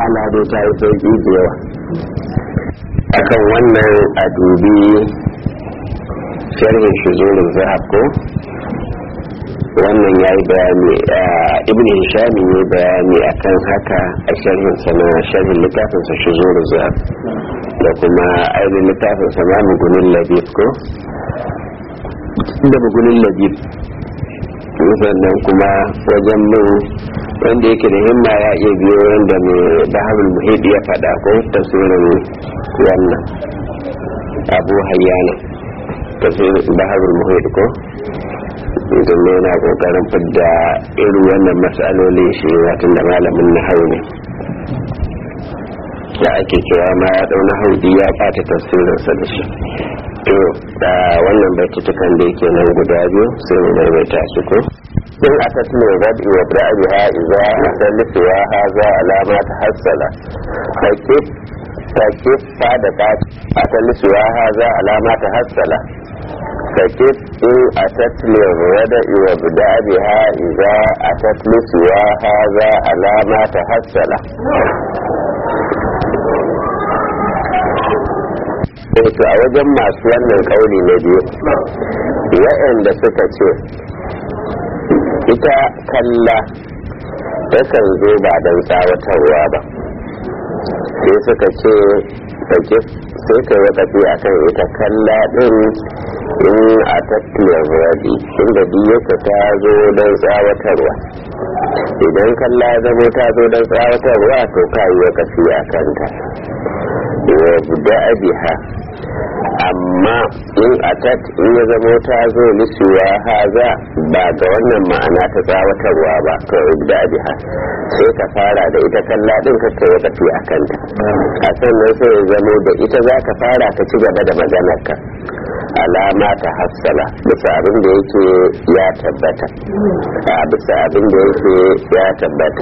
wahala dai ta yi sauki da yawa akan wannan a dubi sharhin shizurin zahab ko wannan ya yi bayani ibn hishami ne bayani akan haka a sharhin sana sharhin littafinsa shizurin zahab da kuma ainihin littafinsa ma mugunin labib ko da mugunin labib sannan kuma wajen min wanda yake da himma ya iya biyo wanda mai baharul muhid ya faɗa ko tasirin wannan abu hayyana tasirin baharul muhid ko idan ne yana kokarin fidda irin wannan matsaloli shi watan da malamin na hau ne da ake cewa ma ya ɗau na haudi ya ɓata tasirinsa da shi to da wannan baitutukan da yake nan guda biyu sai mu maimaita su ko in aka tuno rabi wa rabi ha iza salisu wa haza alama ta hassala take take fa da ta asalisu wa haza alama ta hassala take in atatli rada wa bidabi ha iza atatlisu wa haza alama ta hassala wato a wajen masu wannan kauli na biyu waɗanda suka ce ita kalla takan zo ba don tsawatarwa ba sai suka ce sai ka yi tafi a kan ita kalla ɗin in a tattalin radi inda yake ta zo don tsawatarwa idan kalla zamo ta zo don tsawatarwa to ka yi tafi a kanta wa buda biha amma in atat in ya zamo ta zo lisuwa haza ba ga wannan ma'ana ta tsawatarwa ba to ibda biha sai ka fara da ita kalla din ka kai tafi a kanta a sannan sai ya zamo da ita za ka fara ka ci gaba da maganar ka alama ta hassala bisa abin da yake ya tabbata a bisa abin da yake ya tabbata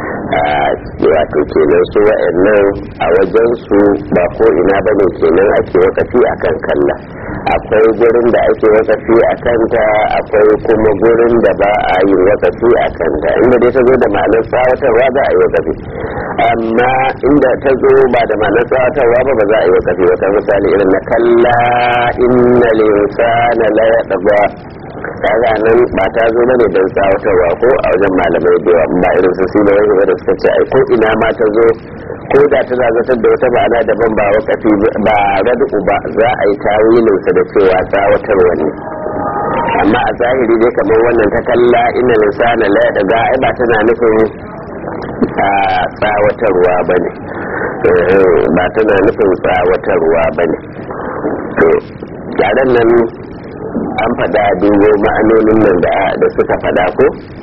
wato kenan su wa'annan a wajen su ba ko ina bane kenan ake wakafi akan kalla akwai gurin da ake wakafi a kanta akwai kuma gurin da ba a yi wakafi a kanta inda dai ta zo da ma'anar tsawatarwa za a yi wakafi amma inda ta zo ba da ma'anar tsawatarwa ba ba za a yi wakafi wata misali irin na kalla inna linsana la yadba kaga nan ba ta zo bane don tsawatarwa ko a wajen malamai da yawa ba irin su sila wani da suka ce ai ko ina ma ta zo ko da ta zagatar da wata ma'ana daban ba wakafi ba radu ba za a yi tawilin sa da cewa tsawatarwa ne amma a zahiri dai kamar wannan ta kalla ina lisana la da ga ai ba tana nufin a tsawatarwa bane ba tana nufin tsawatarwa bane to yaren nan an faɗa dubo ma'anonin nan da suka faɗa ko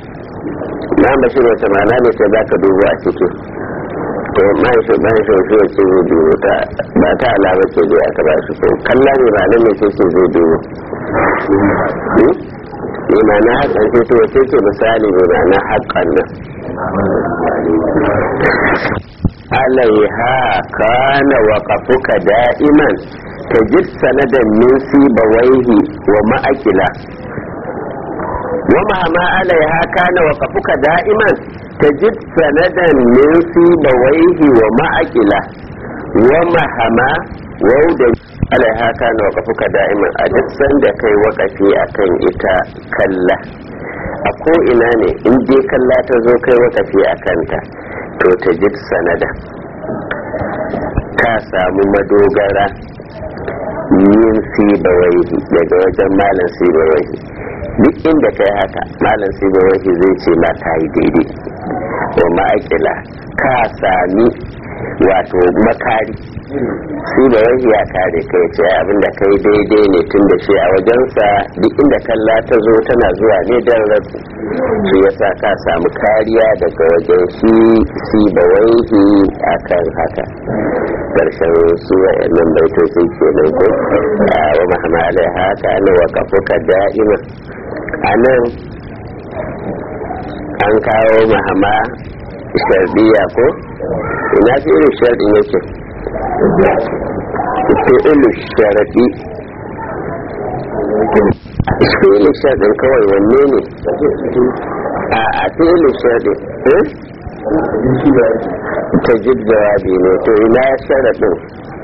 na bashir wata ma'ana ne sai za ka dubo a ciki to mai shi mai shi shi ya ce zai dubo ta ba ta alama ce zai aka ba shi ko kalla ne ba nan ne ce ce zai dubo ne ma na haƙan ce to wace ce misali ne ma na haƙan nan alaiha kana waqafuka da'iman tajid sanadan min sibawaihi wa ma'akila wa mahama alaiha kana waqafuka da'iman tajid sanadan min sibawaihi wa ma'akila wa mahama wauda alaiha kana waqafuka da'iman a duk sanda kai wakafi akan ita kalla a ko ina ne in dai kalla ta zo kai wakafi akan ta to tajid sanada ka samu madogara yin sibawaihi daga wajen malam sibawaihi duk inda kai haka malam sibawaihi zai ce ma ka yi daidai wa ma'aikila ka sami wato makari sibawaihi ya kare kai ce abinda kai daidai ne tun da shi a wajensa duk inda kalla ta zo tana zuwa ne don rabu shi yasa ka samu kariya daga wajen shi sibawaihi akan haka karshen su wa'annan baitoci ke nan ko wa mahamala haka ne wa kafuka da'ima a nan an kawo mahama shardiya ko ina fi irin sharɗin yake fi'ilu sharadi fi'ilu sharɗin kawai wanne ne a a fi'ilu sharɗin ta jib jawabi ne to ina sharaɗin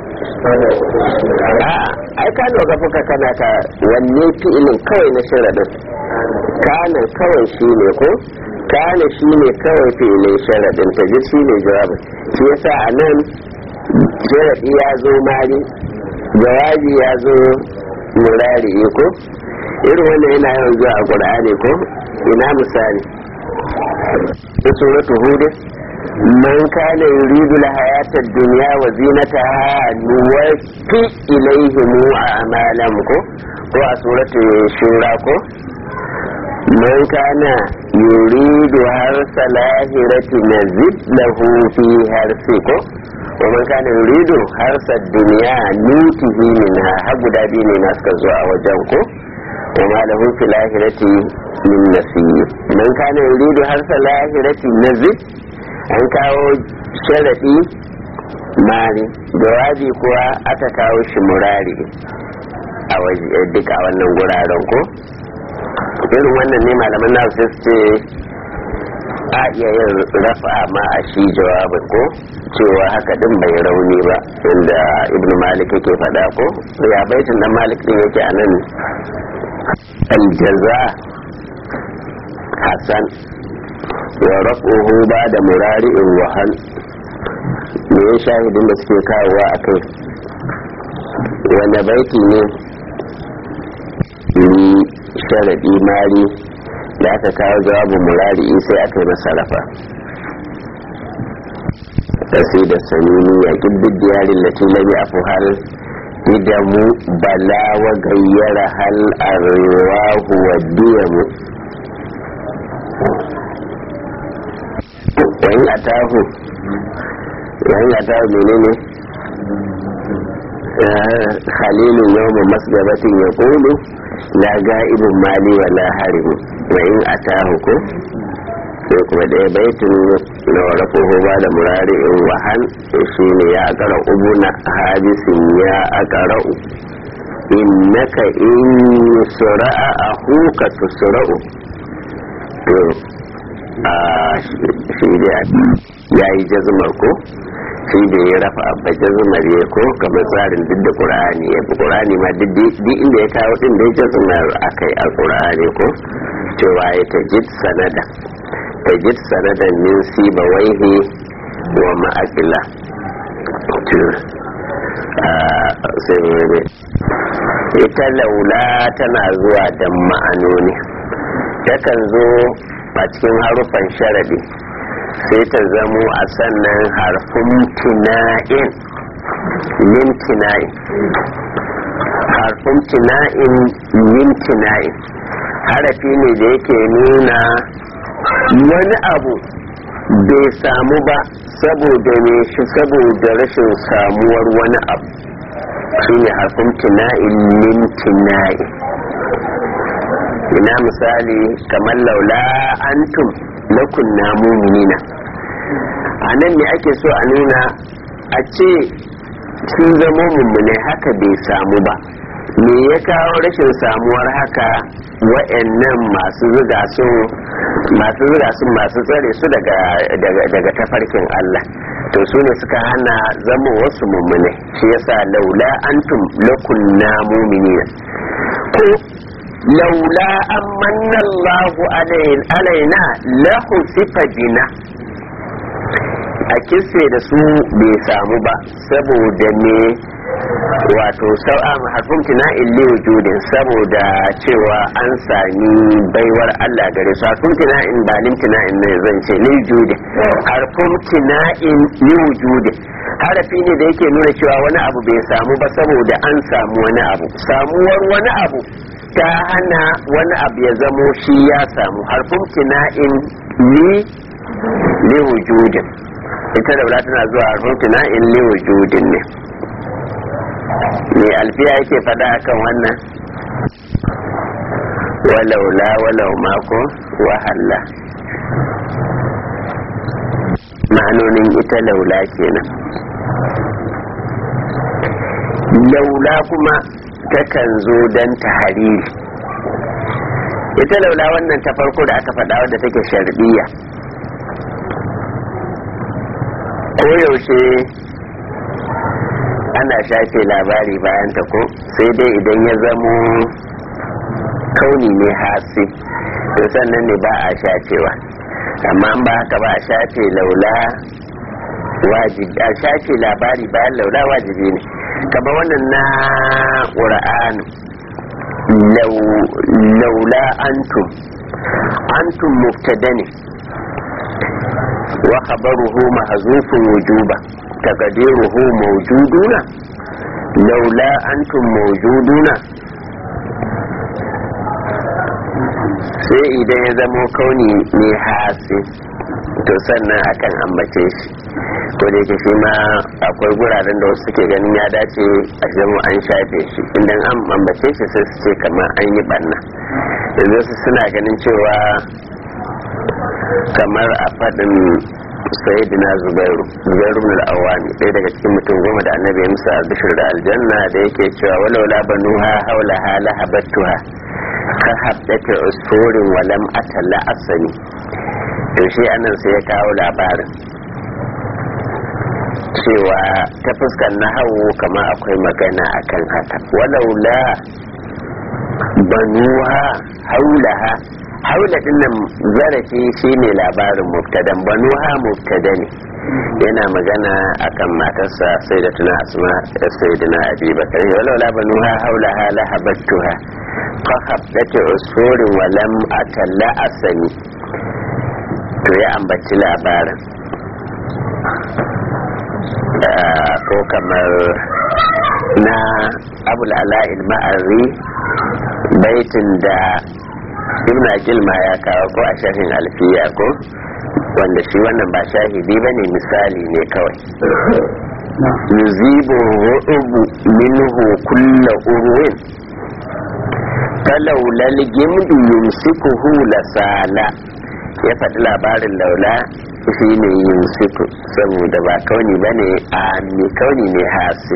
a ai ka lura fuka kana ka wanne fi'ilin kawai na sharaɗin kanan kawai shi ne ko kana shi ne kawai fi'ilin sharaɗin ta jib shi ne jawabin shi yasa a nan sharaɗi ya zo mari jawabi ya zo murari ko irin wannan yana yawan zuwa a ƙur'ani ko ina misali ta suratu hudu man kana yuridu al-hayata ad-dunya wa zinataha nuwaffi ilayhim a'malahum ko ko a suratu shura ko man kana yuridu harsa lahirati nazid lahu fi harsi ko wa man kana yuridu harsa ad-dunya nutihi minha har guda biyu ne na suka zo a wajen ko وما له في الآخرة من نصيب من كان يريد حرث الآخرة نزد an kawo sharaɗi mari jawabi kuwa aka kawo shi murari a waje duka wannan guraren ko irin wannan ne malaman na su ce a iya yin rafa ma a shi jawabin ko cewa haka din bai rauni ba inda ibn malik yake faɗa ko ya baitin dan malik din yake a nan aljaza hasan wa rafuhu ba da murari'in wahal me ya shahidin da suke kawowa a kai wanda baiti ne ni sharaɗi mari da aka kawo jawabin murari'i sai aka yi masa rafa kasi da sanini ya ƙibbin diyarin lati lami a fuhal idamu bala wa gayyara hal arwahu wa diyamu wani atahu wani atahu menene khalilu yawma masgabatin ya kulu la ga'ibun mali wa la harimu wa in atahu ko sai kuma ɗaya baitin na warafuhu ba da murari in wahan shi ne ya akara ubuna hadisin ya akara'u innaka in sura'a a huka tusura'u to a shi da ya yi jazmar ko shi da ya rafa abba jazmar ya ko kamar tsarin duk da qur'ani ya fi qur'ani ma duk inda ya kawo din da ya jazmar akai a qur'ani ko cewa ya tajid sanada tajid sanadan min sibawaihi wa ma'akila sai ita laula tana zuwa da ma'anoni takan zo a cikin harufan sharadi sai ta zamo a sannan harfin tina'in min tina'in harfin tina'in min tina'in harafi ne da yake nuna wani abu bai samu ba saboda ne shi saboda rashin samuwar wani abu shi ne harfin tina'in min tina'in ina misali kamar laula antum na kunna muminina a nan ne ake so a nuna a ce sun zama mummune haka bai samu ba me ya kawo rashin samuwar haka wa'annan masu zuga su masu zuga su masu tsare su daga daga tafarkin Allah to su ne suka hana zama wasu mummune shi yasa laula antum lakunna muminina ko laula an manna Allahu alaina lahu sifa bina a kisse da su bai samu ba saboda ne wato sau'a harfin tina'in li wujudin saboda cewa an sami baiwar Allah gare su harfin tina'in ba lim tina'in ne zan ce li wujudin harfin tina'in li wujudin harafi ne da yake nuna cewa wani abu bai samu ba saboda an samu wani abu samuwar wani abu ta hana wani abu ya zamo shi ya samu harfin tina'in li li wujudin ita da tana zuwa harfin tina'in li wujudin ne me alfiya yake fada akan wannan walaula walau mako wahalla ma'anonin ita laula kenan laula kuma takan zo don tahariri ita laula wannan ta farko da aka faɗa wadda take sharbiya koyaushe ana shafe labari bayan ta ko sai dai idan ya zamo kauni ne hasi to sannan ne ba a shafewa amma an ba haka ba a shafe laula wajibi a shafe labari bayan laula wajibi ne kama wannan na ƙura'anu laula antum antum mubtada ne wa khabaruhu mahzufun wujuba taqdiruhu mawjuduna laula antum mawjuduna sai idan ya zamo kauni ne hasi to sannan akan ambace shi ko da yake shi ma akwai guraren da wasu suke ganin ya dace a zama an shafe shi idan an ambace shi sai su ce kamar an yi banna yanzu su suna ganin cewa kamar a faɗin sayyidina zubairu zubairu min al-awami ɗaya daga cikin mutum goma da annabi musa bishir da aljanna da yake cewa walaula banuha haula hala habattuha ka haddata usfurin walam atalla asani to shi anan sai ya kawo labarin cewa ta fuskar nahawu kama akwai magana akan haka walaula banuha haulaha haula dinnan zarafi shine labarin mubtadan banuha mubtada ne yana magana akan matarsa sai da tuna asma sai da na abi bakar walaula banuha haulaha la habattuha fa habdata usfurin wa lam atalla asani to ya ambaci labarin ko kamar na abul ala'il ma'arri baitin da ibn gilma ya kawo ko a shafin alfiya ko wanda shi wannan ba shahidi ba ne misali ne kawai yuzibu ru'ubu minhu kulla urwin falaulal gimdu yumsikuhu lasala ya faɗi labarin laula shi ne yumsiku saboda ba kauni ba ne a kauni ne hasi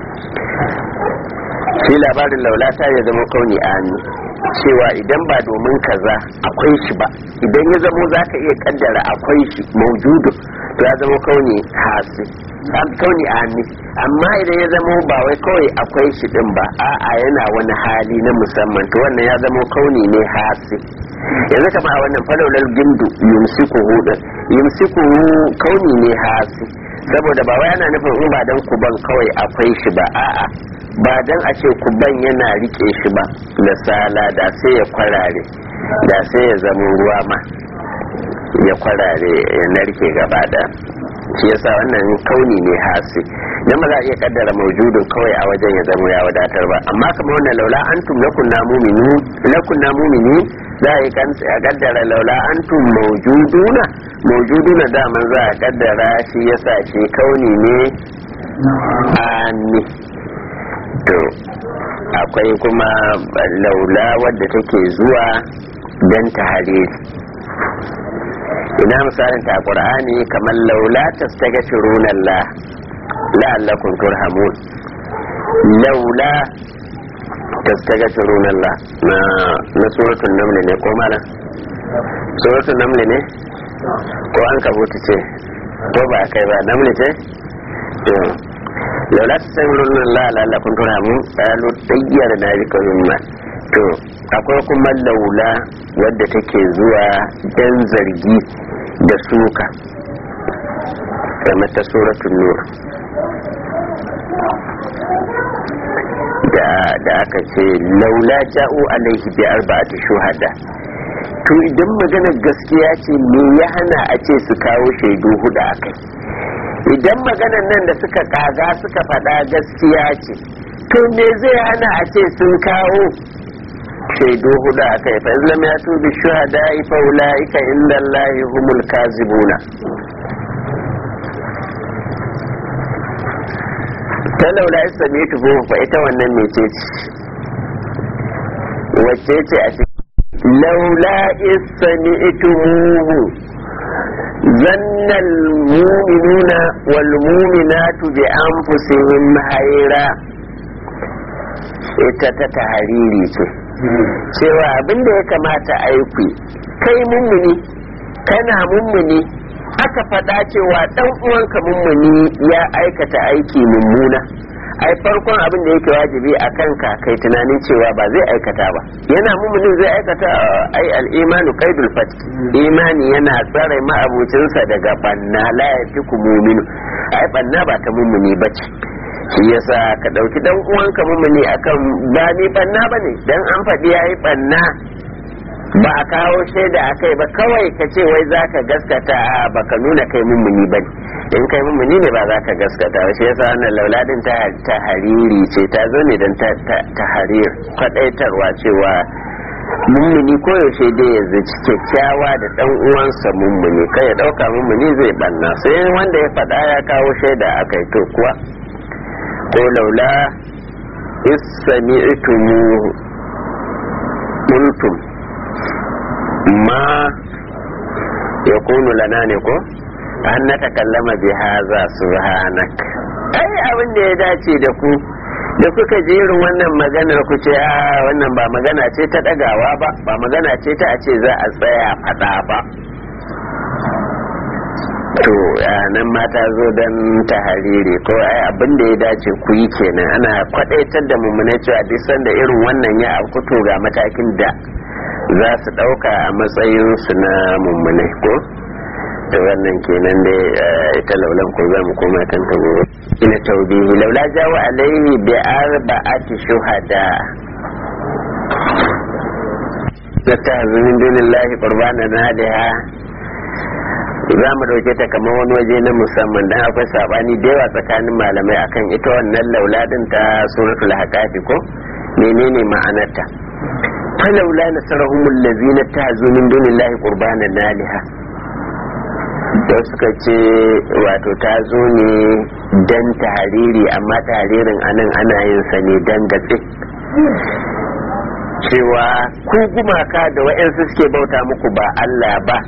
shi labarin laula ta ya zama kauni ami cewa idan ba domin kaza akwai shi ba idan ya zamo za ka iya kaddara akwai shi maujudu to ya zama kauni hasi kauni ami amma idan ya zamo ba wai kawai akwai shi din ba a'a yana wani hali na musamman to wannan ya zama kauni ne hasi yanzu kama a wannan falaular gindu yumsiku hudu yumsiku kauni ne hasi saboda ba wai ana nufin in ba dan kuban kawai akwai shi ba a'a ba dan a ce kuban yana rike shi ba da sala da sai ya kwarare da sai ya zama ruwa ma ya kwarare ya narke gaba da shi yasa wannan kauni ne hasi dan ba za a iya kaddara maujudin kawai a wajen ya zama ya wadatar ba amma kamar wannan laula antum lakunna mu'minu lakunna mu'minin za a yi kaddara laula antum maujuduna maujuduna daman za a kaddara shi yasa shi kauni ne ani to akwai kuma laula wadda take zuwa don ta hariri ina misalin ta qur'ani kamar laula tastaghfiruna Allah la'allakum turhamun laula tastaghfiruna Allah na na suratul naml ne ko malam suratul naml ne ko an kabuta ce ko ba kai ba naml ce to laula tastaghfiruna Allah la'allakum turhamun qalu tayyara na bika mimma to akwai kuma laula wadda take zuwa dan zargi da suka kamar ta suratul nur da aka ce laula ja'u alaihi bi arba'ati shuhada to idan maganar gaskiya ce me ya hana a ce su kawo shaidu hudu a kai idan maganar nan da suka kaga suka faɗa gaskiya ce to me zai hana a ce sun kawo shaidu hudu a kai fa islam ya tubi shuhada fa ulaika inda allahi humul kazibuna ta laula ya same ta goma fa ita wannan mece ce wacce ce a cikin laula isami itumuhu zanna almu'minuna wal mu'minatu bi anfusihim hayra ita ta tahariri ce cewa abin da ya kamata aiki kai mummuni kana mummuni aka faɗa cewa ɗan uwanka mummuni ya aikata aiki mummuna ai farkon abin da yake wajibi a kanka kai tunanin cewa ba zai aikata ba yana mummunin zai aikata ai al'imanu qaidul fat imani yana tsare ma'abucinsa daga banna la yafiku mu'minu ai banna ba ta mummuni bace shi yasa ka dauki dan uwanka mummuni akan ba ni banna bane dan an faɗi yayi banna ba a kawo shaida a kai ba kawai ka ce wai za ka gaskata ba ka nuna kai mummuni ba in kai mummuni ne ba za ka gaskata ba shi yasa wannan lauladin ta hariri ce ta zo ne don ta harir kwadaitarwa cewa mummuni koyaushe dai ya zaci kyakkyawa da dan uwansa mummuni kai ya dauka mummuni zai banna sai wanda ya faɗa ya kawo shaida a kai to kuwa ko laula isami'tumu qultum ma ya kunu lana ne ko an na takallama bi haza subhanak ai abin da ya dace da ku da kuka ji irin wannan maganar ku ce a wannan ba magana ce ta dagawa ba ba magana ce ta a ce za a tsaya fada ba to nan mata zo don tahariri ko ai abin da ya dace ku yi kenan ana kwadaitar da mummuna cewa duk sanda irin wannan ya afkuto ga matakin da za su ɗauka a matsayinsu na mummune ko da wannan kenan da ita laulan ko za mu koma kan ta gobe ina taubihi laula jawo alaihi bi arba'ati shuhada da ta zumin dunillahi qurbana nadiha za mu dauke ta kamar wani waje na musamman dan akwai sabani da yawa tsakanin malamai akan ita wannan lauladin ta suratul haqati ko menene ma'anarta falaula nasarahum allazina tazu min dunillahi qurbanan naliha da suka ce wato ta zo ne dan tahariri amma taharirin anan ana yin sa ne dan gatse cewa ku gumaka da wa'yansu suke bauta muku ba Allah ba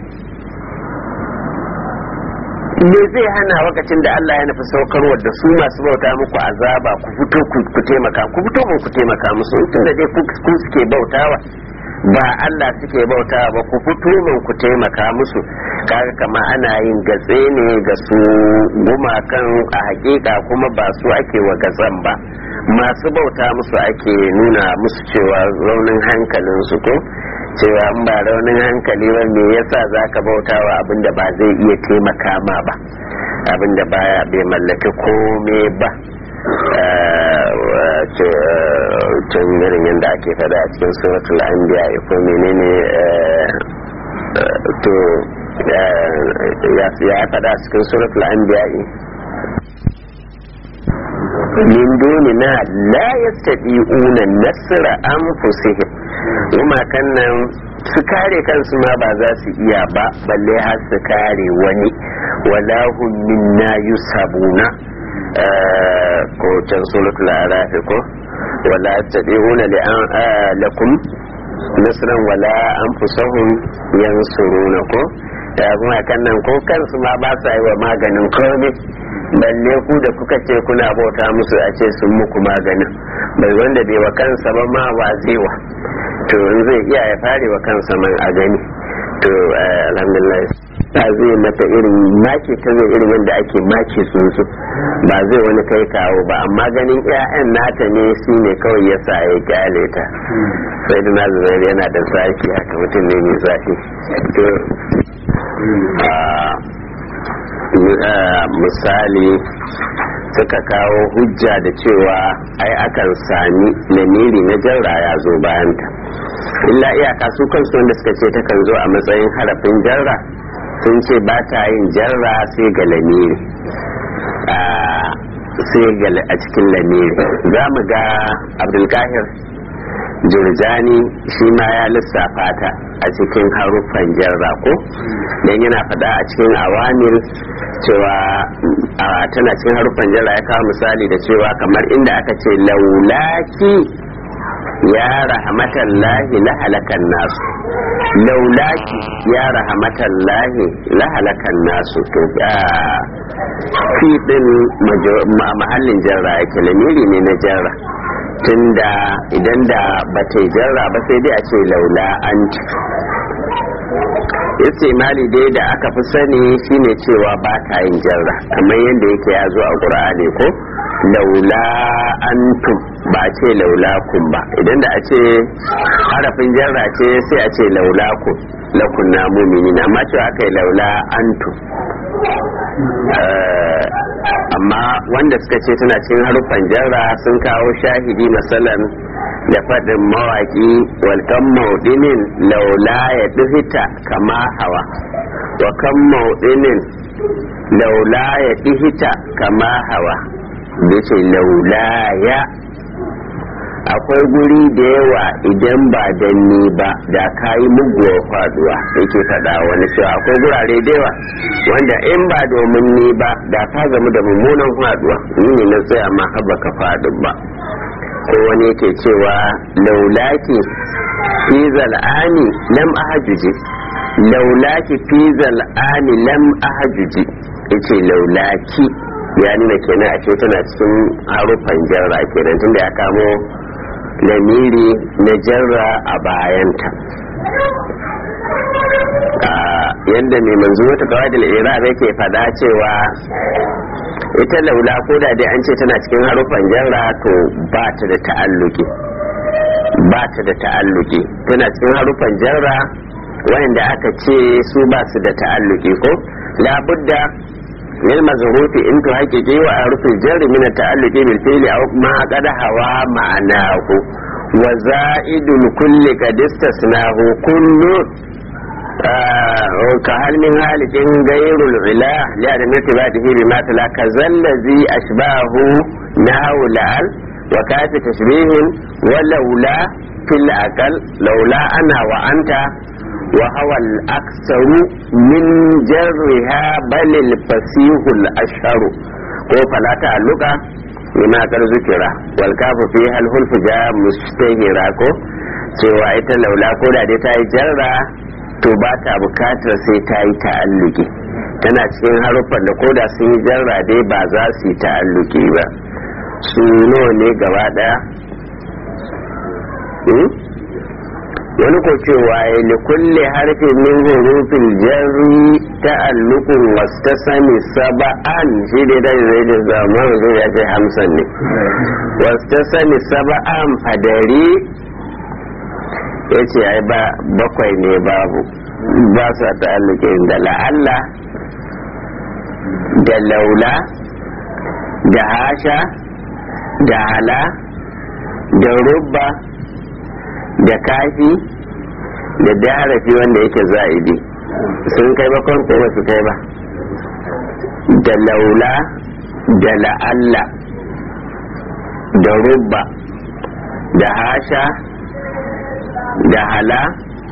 me zai hana lokacin da Allah ya nufi saukarwa da su masu bauta muku azaba ku fito ku taimaka ku fito ku taimaka musu tun da dai ku suke bautawa ba Allah suke bautawa ba ku fito mun ku taimaka musu kaga kama ana yin gatse ne ga su gumakan a hakika kuma ba su ake wa gatsan ba masu bauta musu ake nuna musu cewa raunin hankalin su ko cewa in ba raunin hankali ba me yasa zaka bauta wa abin da ba zai iya taimaka ma ba abin da baya bai mallaki kome ba can irin yadda ake fada a cikin suratul anbiya ko menene to ya fada a cikin suratul anbiya min dunina la yastati'una nasra anfusihim kuma nan su kare kansu ma ba za su iya ba balle har su kare wani wala hum minna yusabuna ko can suratul araf ko wala tadi'una li an lakum nasran wala anfusahum yansuruna ko ya kuma kan nan ko kansu ma ba sa yi wa maganin komai balle ku da kuka ce kuna bauta musu a ce sun muku maganin bai wanda bai wa kansa ba ma wa zewa to in zai iya ya fare wa kansa man a gani to alhamdulillah ta zai mata irin make ta zai irin yadda ake make tsuntsu ba zai wani kai kawo ba amma ganin 'ya'yan nata ne su ne kawai ya sa ya kyale ta sai da nazarin yana da zafi haka mutum ne mai zafi to misali suka kawo hujja da cewa ai akan sami lamiri na jarra ya zo bayanta illa iyaka su kansu wanda suka ce takan zo a matsayin harafin jarra sun ce ba ta yin jarra sai ga lamiri sai ga a cikin lamiri za mu ga abdulkahir jurjani shi ma ya lissafa ta a cikin haruffan jarra ko don yana faɗa a cikin awamir cewa tana cikin haruffan jarra ya kawo misali da cewa kamar inda aka ce laulaki ya rahamatan lahi la halakan nasu laulaki ya rahamatan lahi la halakan nasu to fi din mahallin jarra yake lamiri ne na jarra tunda idan da ba ta jarra ba sai dai a ce laula an istimali dai da aka fi sani shine cewa ba ta yin jarra kamar yadda yake ya zo a qur'ani ko laula antum ba ce laula kun ba idan da a ce harafin jarra ce sai a ce laula kun lakunna mu'minin amma cewa aka yi laula antum amma wanda suka ce tana cikin haruffan jarra sun kawo shahidi masalan da faɗin mawaƙi walkan maudinin laula ya ɗihita kama hawa wa kan maudinin laula ya ɗihita kama hawa da ce laula ya akwai guri da yawa idan ba dan ni ba da ka yi muguwar faduwa yake faɗa wani cewa akwai gurare da yawa wanda in ba domin ni ba da ka gamu da mummunan faduwa ni ne na tsaya ma haba ka faɗin ba ko wani yake cewa laulaki fi zal'ani lam ahajuje laulaki fi zal'ani lam ahajuje yace laulaki ya nuna kenan a ce tana cikin haruffan jarra kenan tunda ya kamo lamiri na jarra a bayanta yadda mai manzo wata kawadil iraq yake fada cewa ita laula ko da dai an ce tana cikin haruffan jarra to ba ta da ta'alluki ba ta da ta'alluki tana cikin haruffan jarra wanda aka ce su ba su da ta'alluki ko labudda lil mazrufi in to haqiqi wa arfil jarri min ta'alluqi bil fi'li aw ma qad hawa ma'anahu wa za'idul kulli qad istasnahu kullu ka hal min halikin gairul ila ya da mirtibatihi bima tala kazallazi ashbahu nahu la'al wa kafi tashbihin wa laula fil aqal laula ana wa anta وهو الأكثر من جرها بل الفسيح الأشهر ko fala ta'alluqa lima kar zikira wal kafu fi hal hulfu ja mustahira ko cewa ita laula ko da dai ta yi jarra to ba ta bukatar sai ta yi ta'alluki tana cikin haruffan da koda sun yi jarra dai ba za su yi ta'alluki ba su ne gaba daya wani ko cewa ya li kulle harfin min hurufin jarri ta'allukun wasu ta sani saba'an shi dai da zai da zama zai ya ce hamsin ne wasu ta sani saba'an fadari ya ce ai ba bakwai ne babu ba sa ta'allukin da la'alla da laula da hasha da hala da rubba da kafi da darafi wanda yake za'idi sun kai bakon ko su kai ba da laula da la'alla da rubba da hasha da hala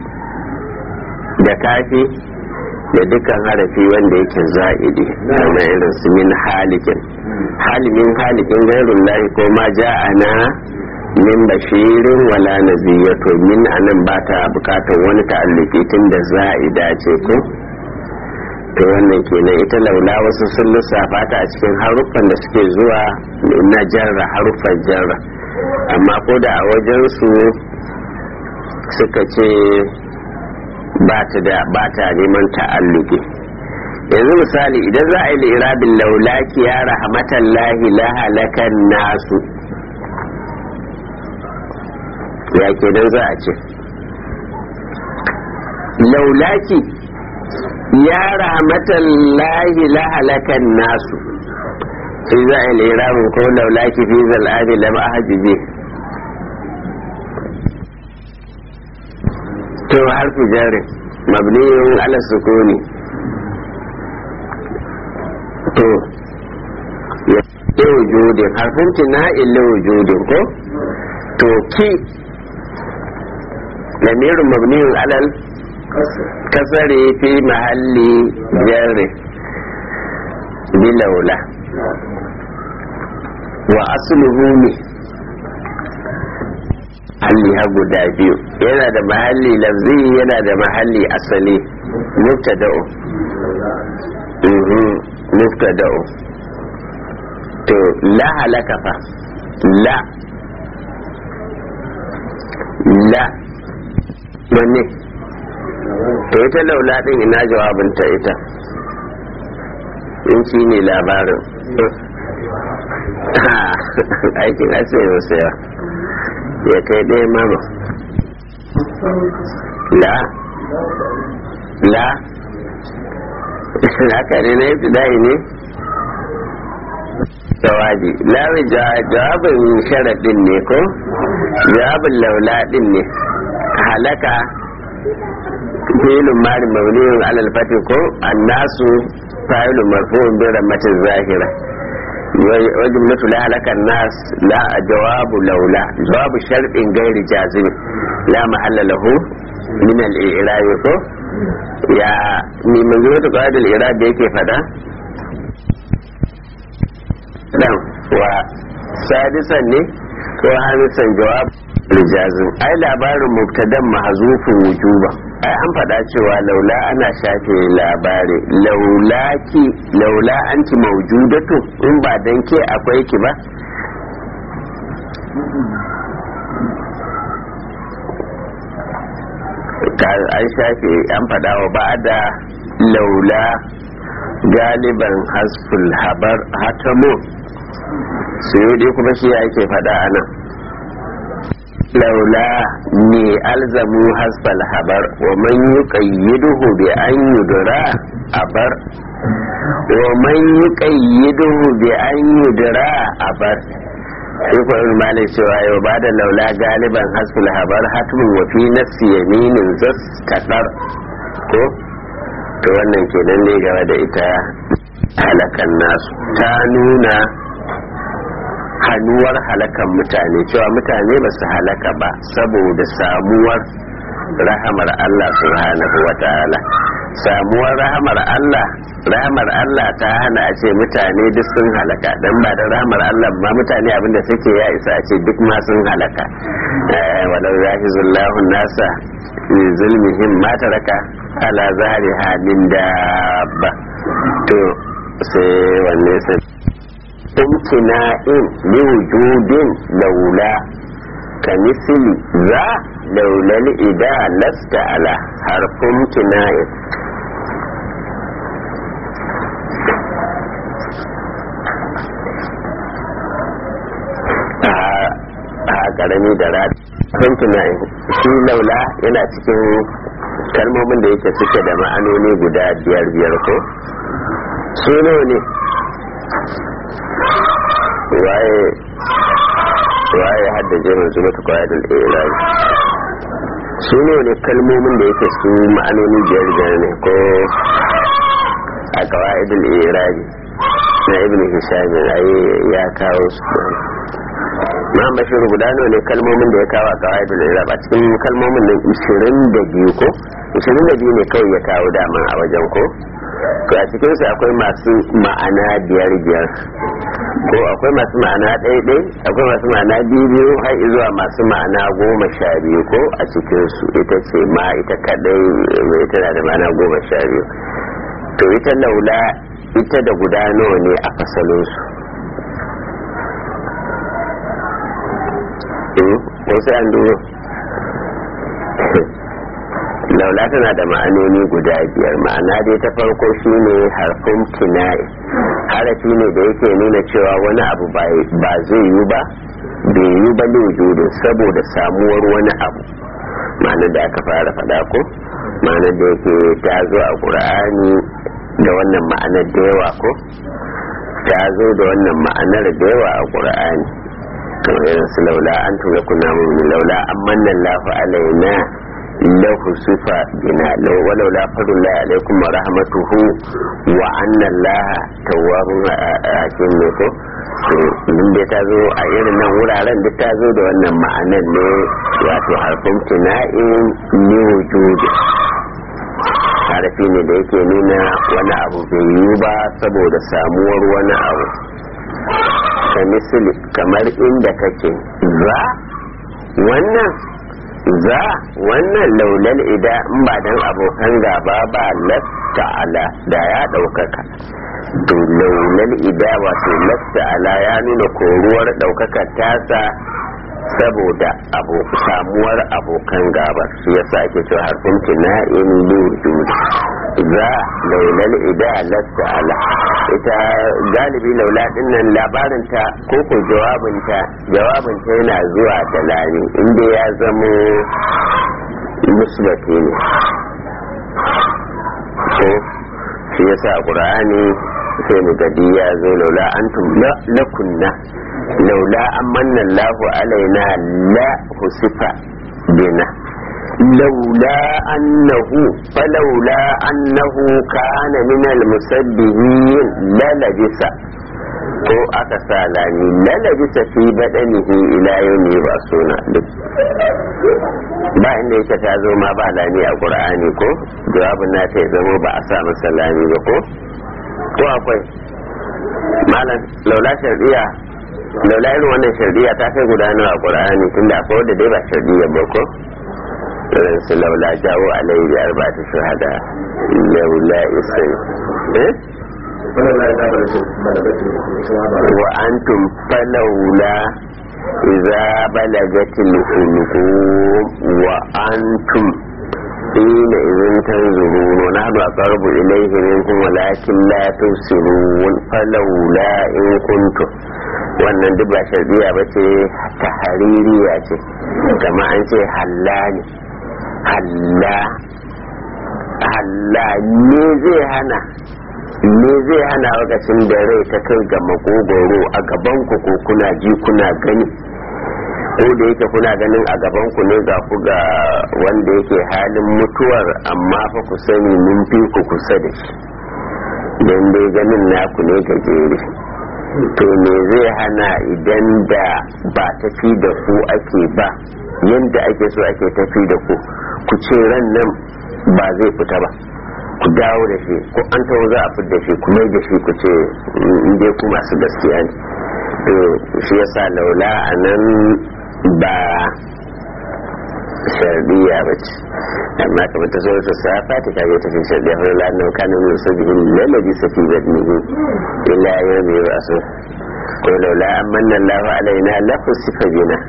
da kafi da dukkan harafi wanda yake za'idi kamar irin su min halikin halimin halikin gairun lahi ko ma ja'ana min bashirin wala naziyya to min anan ba ta bukatar wani ta'alluki tun da za'ida ce ko to wannan kenan ita laula wasu sun lissafa ta a cikin haruffan da suke zuwa na jarra haruffan jarra amma ko da a wajen su suka ce ba ta da ba ta neman ta'alluki yanzu misali idan za a yi lirabin laulaki ya rahmatallahi la halakan nasu ya ke dan za a ce laulaki ya rahmatallahi la halakan nasu sai za a yi lirabin ko laulaki fi zal'adi lam ahajiji to harfi jarin mabniyun ala sukuni to ya wujudin harfin tina'in la wujudin ko to ki lamirin mabniyun alal kasare fi mahalli jarri bilaula wa asluhu ne halli ha guda biyu yana da mahalli lafzi yana da mahalli asali mubtada'u mubtada'u to la halaka fa la la wanne to ita laula din ina jawabinta ita in shi ne labarin aikin ase wasu ya ya kai ɗaya mama la la haka ne na yi ne jawabi lawi jawabin sharaɗin ne ko jawabin laula ɗin ne halaka filin mari mauliyun alal fati ko annasu fa'ilun marfu'un bi rammatin zahira وجملة لا هلك الناس لا جواب لولا جواب شرط غير جازم لا محل له من الإعراب يا من منظومة قواعد الإعراب yake fada dan wa sadisan ne ko hamisan jawab rijazin ai labarin mubtadan mahzufin wujuba ai an faɗa cewa laula ana shafe labari laula ki laula anti mawjudatu in ba dan ke akwai ki ba an shafe an faɗa wa ba da laula galiban hasful habar hatamu su kuma shi ake faɗa a nan laula ne alzamu hasfal habar wa man yuqayyiduhu bi an yudra abar wa man yuqayyiduhu bi an yudra abar sai ko in malai cewa yau ba da laula galiban hasfal habar hatmun wa fi nafsi yaminin zas kadar ko to wannan kenan ne game da ita halakan nasu ta nuna hannuwar halakan mutane cewa mutane ba su halaka ba saboda samuwar rahamar Allah subhanahu wa ta'ala samuwar rahamar Allah rahamar Allah ta hana a ce mutane duk sun halaka dan ba da rahamar Allah ba mutane abinda suke ya isa a ce duk ma sun halaka walau yahizullahu nasa fi zulmihim ma taraka ala zahriha min dabba to sai wanne sai imtina'in liwujudin laula kamisili za laulal ida lasta ala harfin imtina'in a karami da rad imtina'in shi laula yana cikin kalmomin da yake suke da ma'anoni guda biyar biyar ko su ne waye waye haddace masu mata kwayadul ilahi su ne ne kalmomin da yake su ma'anoni biyar biyar ne ko a kawa'idul ilahi na ibn hisham ai ya kawo su ma bashir guda ne kalmomin da ya kawo a kawa'idul ilahi a cikin kalmomin nan 22 ko 22 ne kawai ya kawo daman a wajen ko a cikinsu akwai masu ma'ana biyar biyar ko akwai masu ma'ana ɗaiɗai akwai masu ma'ana biyu har zuwa masu ma'ana goma sha biyu ko a cikinsu ita ce ma ita kadai mai tana da ma'ana goma sha biyu to ita laula ita da guda nawa ne a fasalinsu wasu an duro laula tana da ma'anoni guda biyar ma'ana dai ta farko shine harfin kinai harafi ne da yake nuna cewa wani abu ba zai yi ba bai yi ba da saboda samuwar wani abu ma'anar da aka fara faɗa ko ma'anar da yake ta zo a ƙur'ani da wannan ma'anar da yawa ko ta zo da wannan ma'anar da yawa a ƙur'ani kamar irin su laula an tura kuna mun laula an manna lafa alaina lahu sifa bina walau la fadullah alaikum wa rahmatuhu wa anna allah tawwabun hakim ne ko to din da ta zo a irin nan wuraren duk ta zo da wannan ma'anan ne wato harfin tina'in ni wujudi harfi ne da yake nuna wani abu bai yi ba saboda samuwar wani abu ka misali kamar inda kake za wannan za wannan laulal ida in ba dan abokan gaba ba lasta ala da ya ɗaukaka to laulal ida wato lasta ala ya nuna koruwar ɗaukaka tasa saboda samuwar abokan gaba shi yasa ake cewa harfin tina'in lujud za laulal ida lasta ala ita galibi laula dinnan labarinta ko ko jawabinta jawabinta yana zuwa da lami inda ya zamo musbati ne ko shi yasa qur'ani sai mu gadi ya zo laula antum lakunna laula an manna Allahu alaina la husifa bina laula annahu falaula annahu kana min almusabbihin la labisa ko aka sa lani la labisa fi badanihi ila yawmi yub'asuna duk ba inda yake ta zo ma ba lani a qur'ani ko jawabin na ta zamo ba a sa masa lani ba ko ko akwai malam laula shardiya laula irin wannan shardiya ta kai gudanar a qur'ani tunda akwai wanda dai ba shardiya ba ko irin su laula jawo alai da arba'atu shuhada laula isai eh wa antum falaula idza balagatil hulqum wa antum حين إذن تنظرون ونحن أقرب إليه منكم ولكن لا تبصرون فلولا إن كنتم wannan duk ba sharbiya ba ce ta haririya ce kama an ce halla ne halla halla ne zai hana ne zai hana lokacin da rai ta kai ga makogoro a gaban ku ko kuna ji kuna gani ko da yake kuna ganin a gaban ku ne ga ku ga wanda yake halin mutuwar amma fa ku sani mun fi ku kusa da shi don dai ganin naku ne gajere to me zai hana idan da ba tafi da ku ake ba yadda ake so ake tafi da ku ku ce ran nan ba zai fita ba ku dawo da shi ko an taho za a fita da shi ku mai da shi ku ce in dai ku masu gaskiya ne to shi yasa laula a nan ba shardiya ba ce amma kamar ta zuwa sa fati ka ta fi shardiya fa la nan kana min sabihin lalabi safi badnihi illa yawmi yub'asu ko laula amanna Allahu alaina la khusifa bina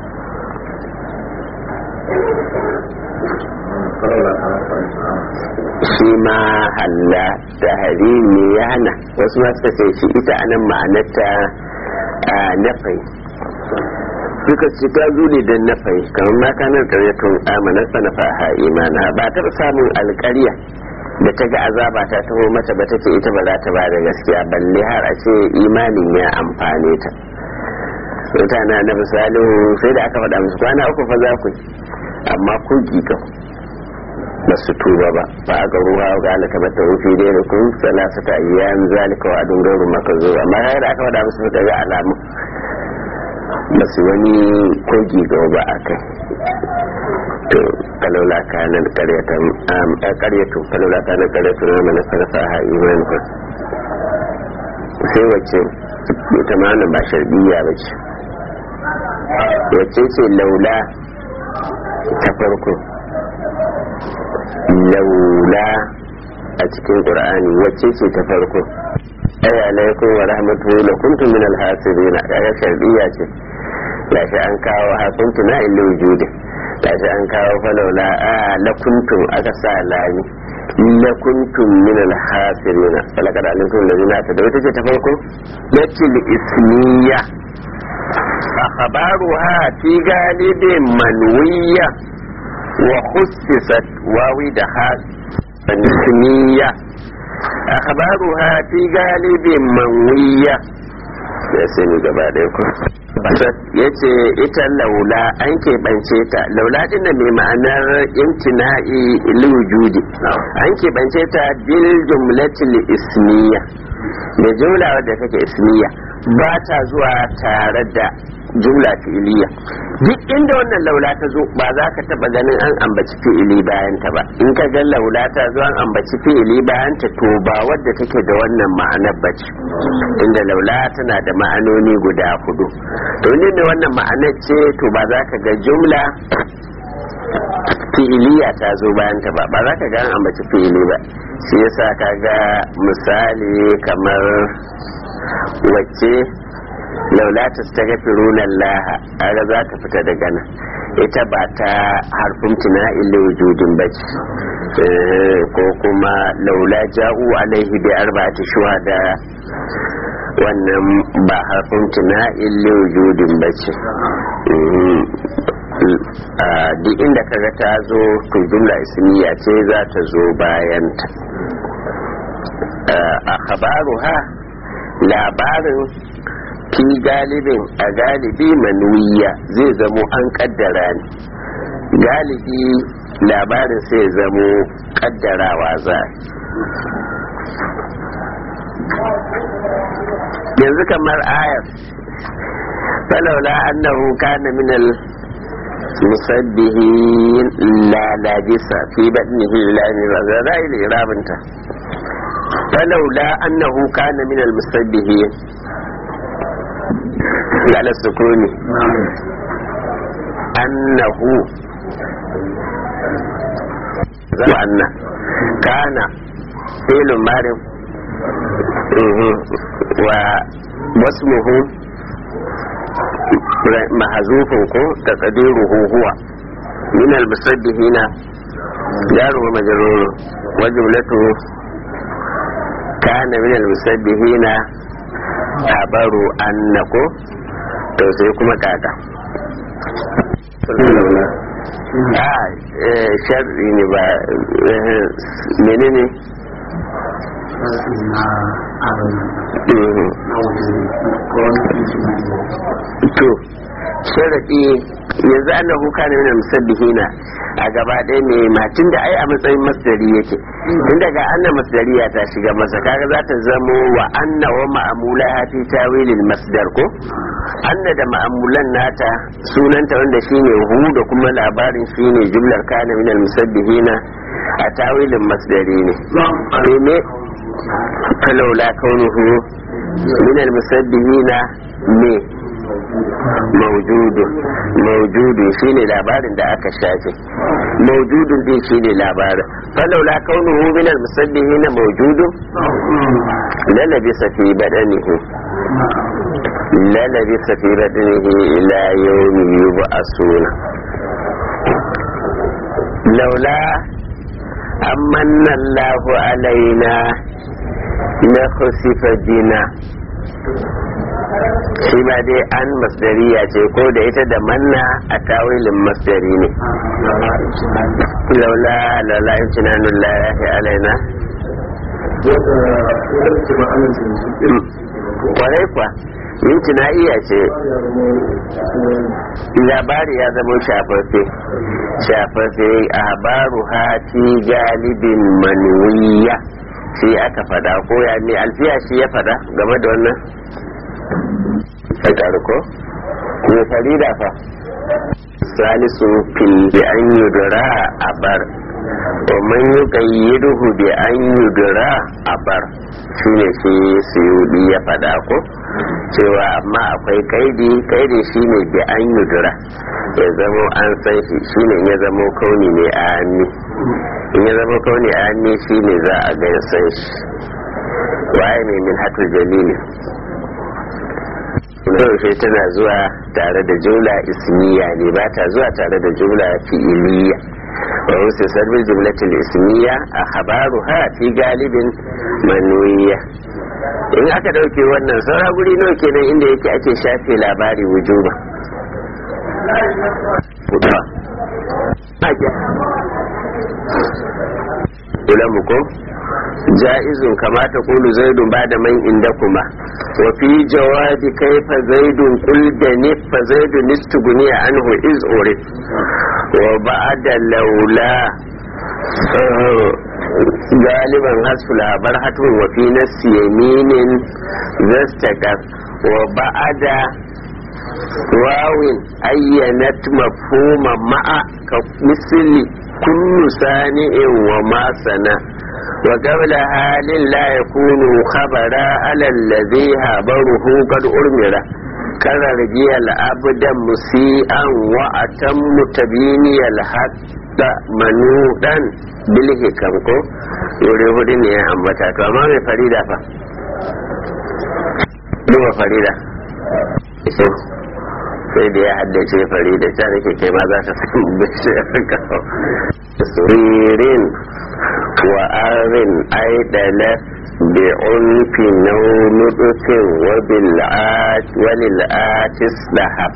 shi ma halla da harimi ya hana wasu ma suka ce shi ita anan ma'anarta nafai suka ci ta zule don nafai kamar ma kanar karyatun amanar sanafa ha imana ba ta samun alƙarya da ta ga azaba ta taho mata ba ta ce ita ba za ta ba da gaskiya balle har a ce imanin ya amfane ta mutane na misalin sai da aka faɗa musu kwana uku fa za ku amma kun giga ba su tuba ba ba a ga ruwa ga alaka mata rufi dai da kun salasa ta ayyan zalika wa adun gauru maka zo amma sai da aka faɗa musu suka ga alamu ba su wani kogi ga ba a kai to kalola kanan karyatan karyatu kalola kanan karyatu na mana sarrafa ha iman ku sai wacce ita ma wannan ba sharbiya ba ce wacce ce laula ta farko laula a cikin qur'ani wacce ce ta farko ay alaikum wa rahmatuhu la kuntum min al-hasirin ya sharbiya ce gashi an kawo hakuntu na illi wujudi gashi an kawo falaula a la kuntum aka sa lami la kuntum min al-hasirin falaka da alimtum ladina ta da wata ce ta farko latil ismiya akhbaruha fi galibin manwiya wa khussisat wawi da has ismiya akhbaruha fi galibin manwiya ya sani gaba ɗaya ku ya ce ita laula an keɓance ta laula din da mai ma'anar imtina'i lujudi an keɓance ta bil jumlatil ismiya da jumla wadda take ismiya ba ta zuwa tare da jumla fi'iliya duk inda wannan laula ta zo ba za ka taba ganin an ambaci fi'ili bayan ta ba in ka ga laula ta zo an ambaci fi'ili bayan ta to ba wadda take da wannan ma'anar bace inda laula tana da ma'anoni guda hudu to ne da wannan ma'anar ce to ba za ka ga jumla fi'iliya ta zo bayan ta ba ba za ka ga an ambaci fi'ili ba shi yasa ka ga misali kamar wacce laula ta stagfiruna Allah aga za ta fita daga nan ita ba ta harfin tuna illa wujudin bace ko kuma laula ja'u alaihi bi arba'ati shuhada wannan ba harfin tuna illa wujudin bace duk inda kaga ta zo to jumla ismiya ce za ta zo bayan ta a khabaruha labarin fi galibin a galibi manuwiya zai zamo an kaddara ne galibi labarin sai zamo kaddarawa za yanzu kamar ayar falaula annahu kana minal musabbihin la labisa fi badnihi ila ni razara ila irabinta falaula annahu kana minal musabbihin على السكون أنه وأن كان فعل مارم واسمه محذوف تقديره هو من المسبحين جار ومجرور وجملته كان من المسبحين habaru annako to sai kuma kaka a sharri ne ba menene to sharaɗi yanzu annahu kana min musabbihina a gaba ɗaya ne matin da ai a matsayin masdari yake tun daga anna masdariya ta shiga masa kaga za ta zamo wa anna wa ma'amula fi tawilil masdar ko anna da ma'amulan nata sunanta wanda shine hu da kuma labarin shine jumlar kana min musabbihina a tawilin masdari ne ne falaula kaunuhu min musabbihina ne maujudu maujudu shine labarin da aka shafe maujudun din shine labarin falaula kaunuhu min al-musabbihin maujudu lalabi fi badanihi lalabi fi badanihi ila yawmi yub'asuna laula amanna Allahu alaina na khusifa bina shi ma dai an masdariya ce ko da ita da manna a tawilin masdari ne laula laula in tunanun lahi alaina kwarai kwa yin iya ce labari ya zama shafaffe shafaffe a baru hati galibin manuwiya shi aka fada ko ya ne alfiya shi ya fada game da wannan ka ko ko farida fa salisu fil bi an yudra abar wa man yuqayyiduhu bi an yudra abar shine shi suyudi ya fada ko cewa amma akwai kaidi kaidi shine bi an yudra ya zamo an san shi shine ya zamo kauni ne a hannu in ya zamo kauni a hannu shine za a ga san shi waye ne min hatul jalili yaushe tana zuwa tare da jumla ismiya ne ba ta zuwa tare da jumla fi'iliya wa wasu sabbin jumlatul ismiya a habaru ha fi galibin manuwiya in aka dauke wannan saura guri nawa kenan inda yake ake shafe labari wujuba ulamu ko ja'izun kama ta kulu zaidun ba da man inda kuma wa fi jawabi kaifa zaidun kul da ni fa zaidun nistuguni anhu iz urif wa ba'da laula galiban hasful habar hatun wa fi nafsi yaminin zastakas wa ba'da wawin ayyanat mafhuma ma'a ka misli kullu sani'in wa ma sana وقبل حال لا يكون خبرا على الذي هبره قد أرمر كررجي العبد مسيئا وأتم تبيني الحق منودا بالهكم ko yore hudu ne ya ambata to amma mai farida fa duba farida sai da ya haddace fari da can da kai ma za ta san bishiyar kawo suririn wa arin aidala bi unfi naunudufin walil'atis lahab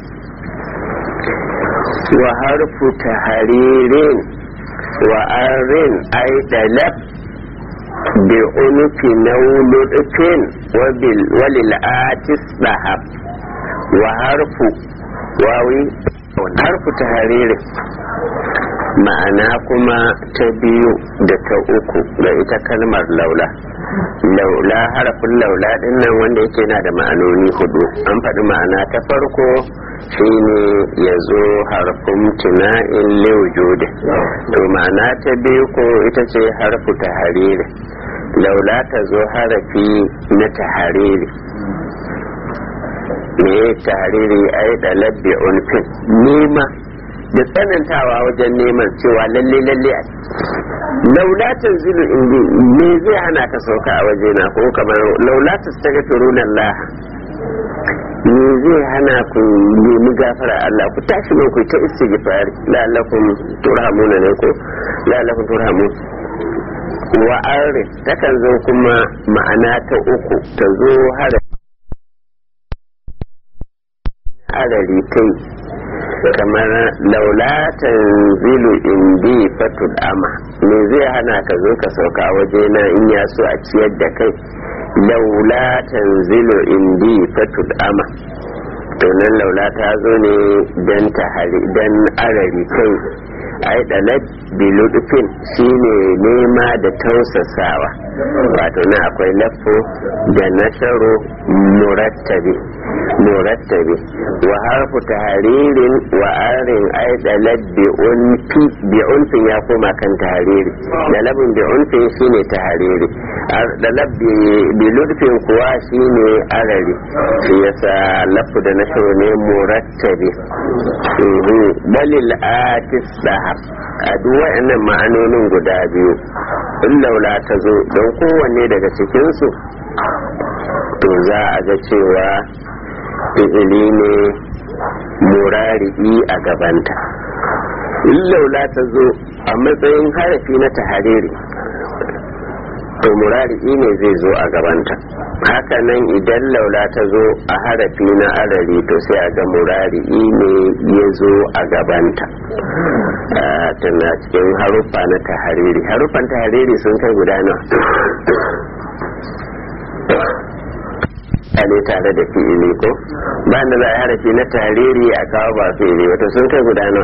wa harfu taharirin wa arin aidala bi unfi naunudufin walil'atis lahab wa harfu wawi harfu ta hariri ma'ana kuma ta biyu da ta uku da ita kalmar laula laula harafin laula din nan wanda yake na da ma'anoni hudu an faɗi ma'ana ta farko shine ya zo harfin tuna'in liwujude to ma'ana ta biyu ko ita ce harfu ta hariri laula ta zo harafi na ta hariri me tariri ai da labbi ulfin nema da tsanantawa wajen neman cewa lalle lalle a laulatin zilu indi me zai hana ka sauka a waje na ko kamar laulatin ta ga turunan Allah me zai hana ku nemi gafara Allah ku tashi mai ku ta istighfar la'allakum turhamuna ne ko la'allakum turhamun wa arif takan zo kuma ma'ana ta uku ta zo har adari kai kamar laulatan zilu indi fatud ama me zai hana ka zo ka sauka a waje na in ya so a ciyar da kai laulatan zilu indi fatud ama to nan laula ta zo ne dan tahari dan arari kai ai dalat biludufin shine nema da tausasawa wato na akwai lafo da nasaro murattabi murattabi wa harfu tahririn wa arin ai dalat bi unfin ya koma kan tahariri dalabin bi unfin shine tahariri dalab bi ludfin kuwa shine arari shi yasa lafu da nasaro ne murattabi balil atis dahab a duk waɗannan ma'anonin guda biyu in laula ta zo don kowanne daga cikinsu to za a ga cewa fi'ili ne murari'i a gabanta in laula ta zo a matsayin harafi na tahariri to murari'i ne zai zo a gabanta hakanan idan laula ta zo a harafi na arari to sai a ga murari'i ne ya zo a gabanta tana cikin haruffa na tahariri haruffan tahariri sun kai guda nawa ne tare da fi'ili ko ba da za a harafi na tahariri a kawo ba fi'ili wata sun kai guda nawa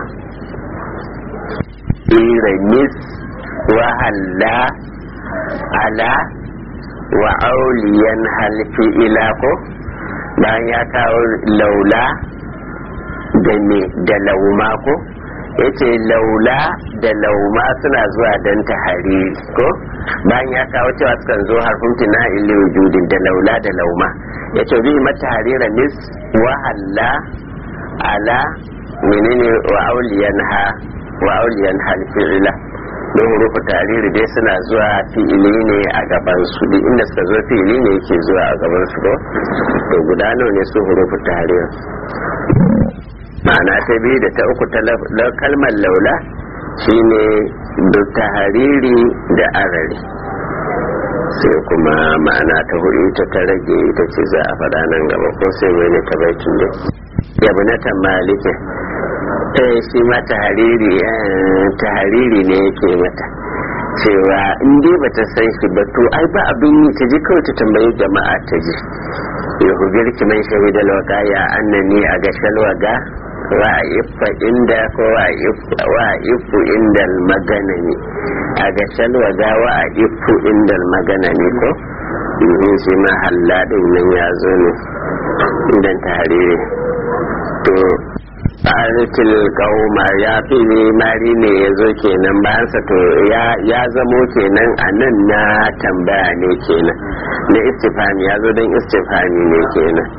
iranis wahalla ala wa auliyan halfi ila ko bayan ya kawo laula da me da lauma ko yace laula da lauma suna zuwa dan tahariri ko bayan ya kawo cewa sukan zo harfin tina illi wujudin da laula da lauma yace bi mata harira nis wa halla ala menene wa auliyan ha wa auliyan halfi ila don hurufu tariri dai suna zuwa fi'ili ne a gaban su duk inda suka zo fi'ili ne yake zuwa a gaban su ko to guda nawa ne su hurufu tariri ma'ana ta biyu da ta uku ta kalmar laula shine da tahariri da arari sai kuma ma'ana ta hudu ita ta rage ita ce za a faɗa nan gaba ko sai mai ne ta baitin dai yabu na tamalikin eh shi ma tahariri tahariri ne yake mata cewa in dai bata san shi ba to ai ba abin yi ta ji kawai ta tambayi jama'a ta ji ya hujjar ki man shahida lawaka ya annani a ga shalwaga wa iffa inda ko wa iffu inda maganani a ga shalwaga wa iffu inda maganani ko in shi ma halladin nan ya zo ne idan tahariri to aritil kauma ya fi mari ne ya zo kenan bayansa to ya zamo kenan a nan na tambaya ne kenan na istifami ya zo don istifami ne kenan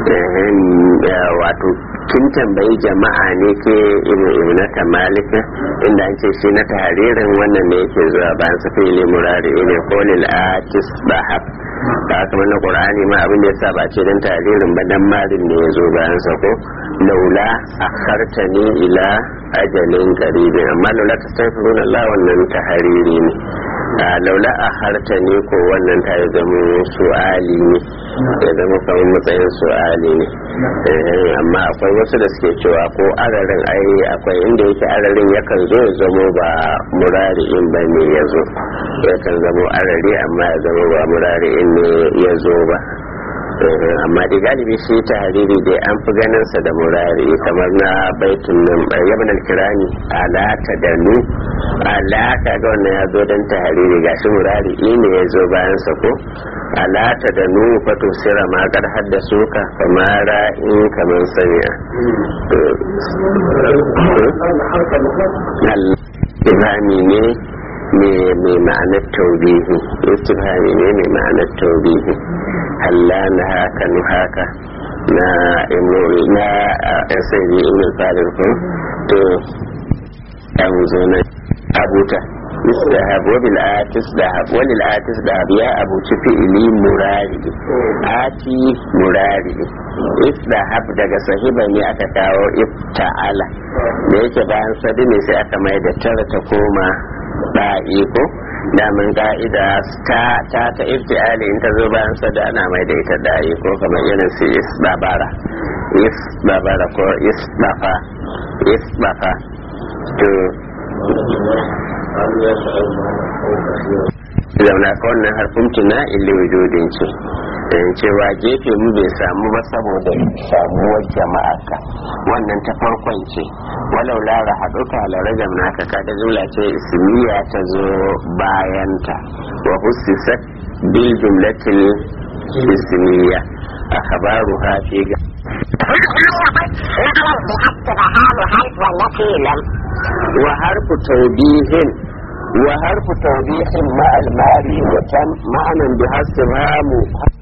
wato kin tambayi jama'a ne ke ibu na tamalika inda an ce shi na taharirin wannan ne yake zuwa bayan sa fili murari ne kolil atis bahab da kamar na qur'ani ma abin da yasa ba ce dan taririn ba dan marin ne yazo bayan sa ko laula akhartani ila ajalin qaribin amma laula tastaghfiruna Allah wannan tahariri ne laula akhartani ko wannan ta zama su'ali ne ya zama kamar matsayin su'ali ne amma akwai wasu da suke cewa ko ararin ai akwai inda yake ararin yakan zo ya zamo ba murari'in ba ne ya zo yakan zamo arari amma ya zama ba murari'in ne ya zo ba amma da galibi shi ta hariri dai an fi ganin sa da murari kamar na baitun nan yabin alkirani alaka da nu alaka ga wannan ya zo don ta hariri gashi murari ne ya zo bayan sa ko alata da nu fato sira ma kar haddasu ka kamara in kamar sanya Ibrahim ne mai ma'anar taubihi istifhami ne mai ma'anar taubihi halla na haka nu haka na na asiri ibn fadir ko to an zo na abuta istahab wa bil atis dahab wa lil atis dahab ya abu fi'li murari ati murari istahab daga sahiba ne aka kawo ifta'ala da yake bayan sadi ne sai aka mai da tara ta koma ɗa'i ko damin ka'ida ta ta ta iftiali in ta zo bayan sada ana mai da ita ɗa'i ko kamar irin su isbabara isbabara ko isbafa isbafa to zauna ka wannan harfin tuna illi wujudin ce cewa gefe mu bai samu ba saboda samuwar jama'a ka wannan ta farkon ce walau lara haɗuka la rajam naka kada jumla ce ismiya ta zo bayanta wa hussisat bil jumlatil ismiya akhbaru ha fi ga wa harfu tawbihin wa harfu tawbihin ma'al mari wa tan ma'anan bi hasbamu